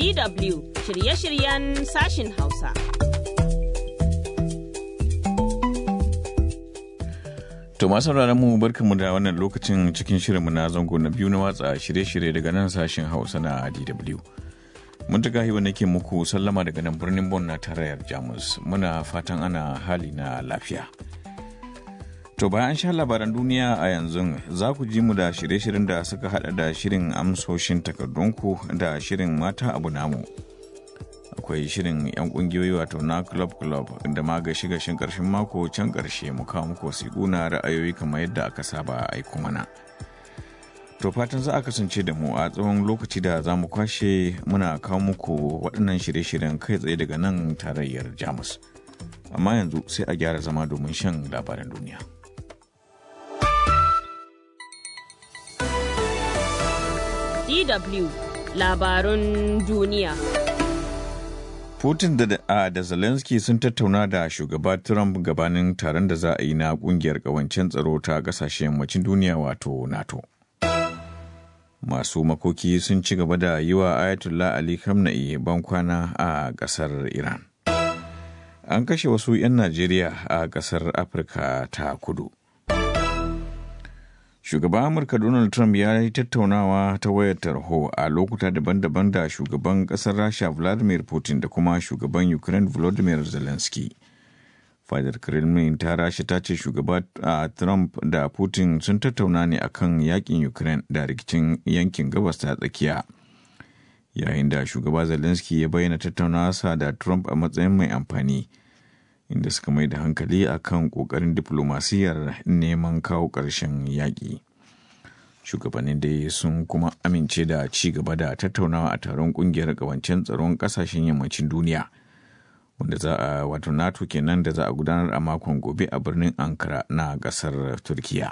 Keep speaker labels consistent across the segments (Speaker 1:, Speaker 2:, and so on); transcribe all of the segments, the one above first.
Speaker 1: DW shirye-shiryen sashin Hausa.
Speaker 2: To masu mu barkanmu da wannan lokacin cikin shirinmu na zango na biyu na watsa shirye-shirye daga nan sashen Hausa na DW. Mun ta gahi nake muku sallama daga nan birnin Bon na tarayyar Jamus. Muna fatan ana hali na lafiya. To bayan sha labaran duniya a yanzu za ku ji mu da shirye-shiryen da suka hada da shirin amsoshin takardunku da shirin mata abu namu. Akwai shirin 'yan kungiyoyi wato na club club da ma gashi gashin karshen mako can karshe mu kawo muku wasiƙu na ra'ayoyi kamar yadda aka saba aiko mana. To fatan za a kasance da mu a tsawon lokaci da za mu kwashe muna kawo muku waɗannan shirye-shiryen kai tsaye daga nan tarayyar Jamus. Amma yanzu sai a gyara zama domin shan labaran duniya.
Speaker 1: DW labarun duniya.
Speaker 2: Putin da, da, da Zelensky sun tattauna da shugaba Trump gabanin taron da za a yi na kungiyar kawancen tsaro ta kasashen yammacin duniya wato NATO. Masu makoki sun ci gaba da yi wa Ayatollah Ali Khamenei bankwana a ƙasar Iran. An kashe wasu 'yan Najeriya a ƙasar Afirka ta kudu. Shugaban Amurka Donald Trump ya yi tattaunawa ta wayar tarho a lokuta daban-daban da shugaban ƙasar Rasha Vladimir Putin da kuma shugaban Ukraine Volodymyr Zelensky. Fadar Kremlin ta Rasha ta ce shugaba a Trump da Putin sun tattauna ne akan yakin Ukraine da rikicin yankin gabas ta tsakiya. Yayin da shugaba Zelensky ya bayyana tattaunawa da Trump a matsayin mai amfani. inda suka mai da hankali a kan ƙoƙarin diflomasiyyar neman kawo ƙarshen yaƙi. Shugabannin dai sun kuma amince da ci gaba da tattaunawa a taron ƙungiyar ƙawancen tsaron ƙasashen yammacin duniya, wanda za a wato NATO kenan da za a gudanar a makon gobe a birnin Ankara na ƙasar Turkiya.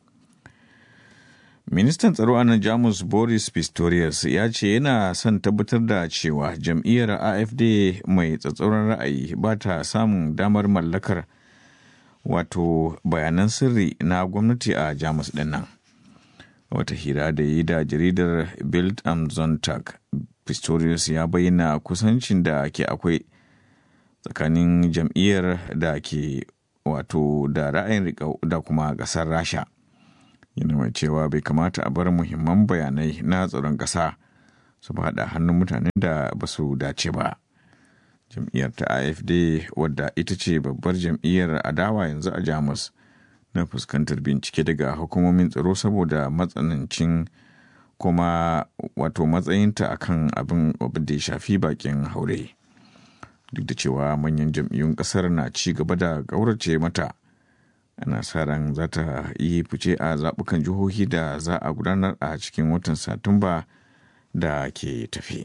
Speaker 2: Ministan tsaro a nan Jamus Boris Pistorius ya ce yana son tabbatar da cewa jam'iyyar AFD mai tsatsauran ra'ayi ba ta samun damar mallakar wato bayanan sirri na gwamnati a Jamus ɗin nan. Wata hira da yi da jaridar Bild am Sonntag, Pistorius ya bayyana kusancin da ke akwai tsakanin jam'iyyar da ke wato da ra'ayin riƙau da kuma ƙasar Rasha. yana mai cewa bai kamata a bar muhimman bayanai na tsaron ƙasa su faɗa hannun mutanen da ba su dace ba jam'iyyar ta afd wadda ita ce babbar jam'iyyar adawa yanzu a jamus na fuskantar bincike daga hukumomin tsaro saboda matsanancin kuma wato matsayinta akan abin da ya shafi bakin haure duk da cewa manyan jam'iyyun ƙasar na ci gaba da ƙaurace mata ana sa ran za ta yi fice a zaɓukan jihohi da za a gudanar a cikin watan satumba da ke tafi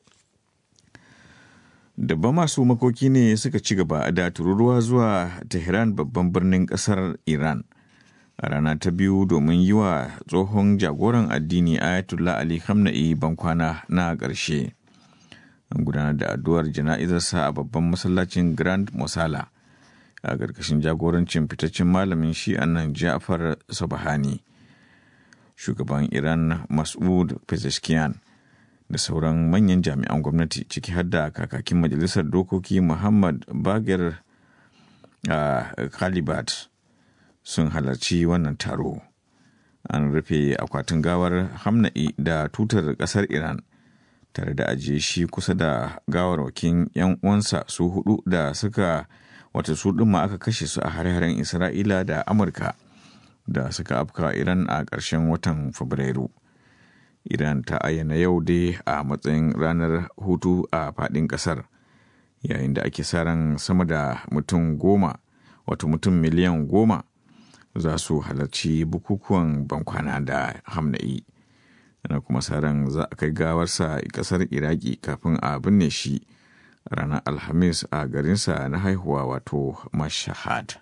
Speaker 2: dabba masu makoki ne suka ci gaba da tururuwa zuwa tehran babban birnin ƙasar iran a rana ta biyu domin yi wa tsohon jagoran addini ayatollah ali khamenei bankwana na ƙarshe an gudanar da addu'ar jana'izarsa a babban masallacin grand mosala a ƙarƙashin jagorancin fitaccen malamin shi'an nan Ja'far Sabahani. Shugaban Iran Mas'ud Pezeshkian da sauran manyan jami'an gwamnati ciki har da kakakin majalisar dokoki Muhammad Bagir Khalibat sun halarci wannan taro. An rufe akwatin gawar Hamna'i da tutar ƙasar Iran tare da ajiye shi kusa da gawarwakin 'yan uwansa su hudu da suka wata su ɗin ma aka kashe su a hare-haren isra'ila da amurka da suka afka iran a ƙarshen watan fabrairu iran ta ayyana yau dai a matsayin ranar hutu a faɗin ƙasar yayin da ake sa ran sama da mutum goma wato mutum miliyan goma za su halarci bukukuwan bankwana da hamna'i ana kuma sa ran za a kai gawarsa ƙasar iraki kafin a binne shi ranar alhamis a garinsa na haihuwa wato mashahad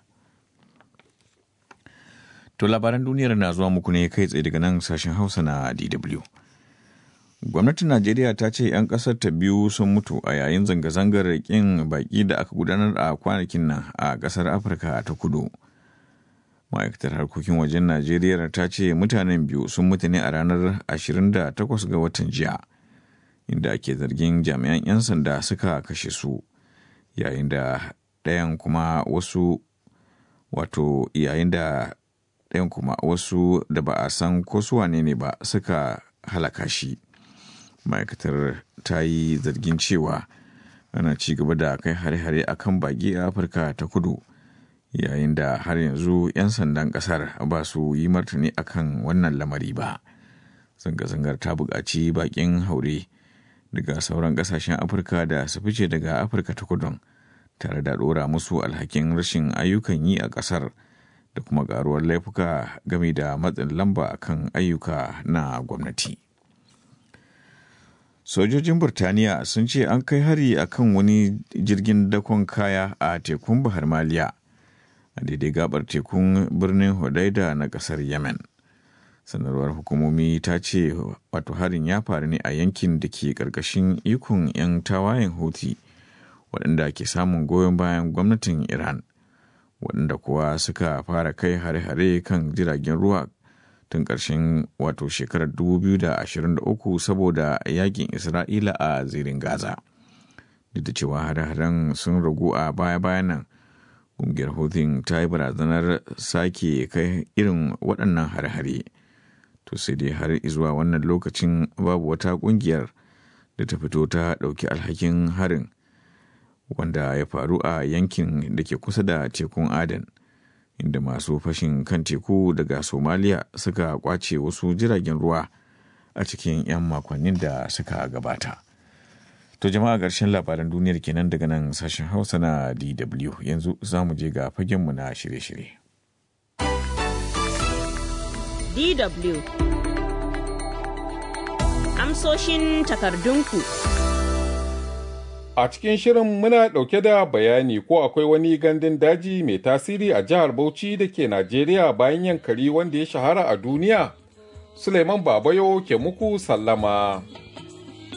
Speaker 2: to labaran duniyar na zuwa muku ne kai tsaye daga nan sashen hausa na dw gwamnatin najeriya ta ce 'yan kasar ta biyu sun mutu a yayin zanga-zangar kin baki da aka gudanar a kwanakin nan a kasar afirka ta kudu ma'aikatar harkokin wajen najeriya ta ce mutanen biyu sun mutu ne a ranar 28 ga watan jiya inda ake zargin jami'an 'yan sanda suka kashe su yayin da ɗayan kuma wasu wato yayin da ɗayan kuma wasu da ba a san ko su wane ne ba suka halaka shi ma'aikatar ta yi zargin cewa ana ci gaba da kai hare-hare a kan baki a afirka ta kudu yayin da har yanzu 'yan sandan kasar ba su yi martani akan wannan lamari ba zanga-zangar ta buƙaci baƙin haure daga sauran ƙasashen afirka da su fice daga afirka ta kudun tare da ɗora musu alhakin rashin ayyukan yi a ƙasar da kuma ƙaruwar laifuka game da matsin lamba akan ayyuka na gwamnati. sojojin burtaniya sun ce an kai hari akan wani jirgin dakon kaya a tekun bahar maliya a daidai gabar tekun birnin hodaida na kasar yemen sanarwar hukumomi ta ce wato harin ya faru ne a yankin da ke karkashin ikon 'yan tawayen houthi waɗanda ke samun goyon bayan gwamnatin iran waɗanda kuwa suka fara kai hare-hare kan jiragen ruwa tun ƙarshen wato shekarar 2023 saboda yakin Isra'ila a zirin Gaza. Duk da cewa hare-haren sun ragu a baya-bayan nan, ƙungiyar Houthi ta yi barazanar sake kai irin waɗannan hare-hare. To sai dai har zuwa wannan lokacin babu wata ƙungiyar da ta fito ta ɗauki alhakin harin wanda ya faru a yankin da ke kusa da tekun Aden. inda masu fashin kan teku daga somaliya suka kwace wasu jiragen ruwa a cikin 'yan makonnin da suka gabata to jama'a ƙarshen labaran duniyar kenan daga nan sashen hausa na dw yanzu za mu je ga fagenmu na shirye-shirye
Speaker 1: DW Amsoshin takardunku
Speaker 3: A cikin shirin muna ɗauke da bayani ko akwai wani gandun daji mai tasiri a jihar Bauchi da ke Najeriya bayan yankari wanda ya shahara a duniya. Suleiman Babayo ke muku sallama.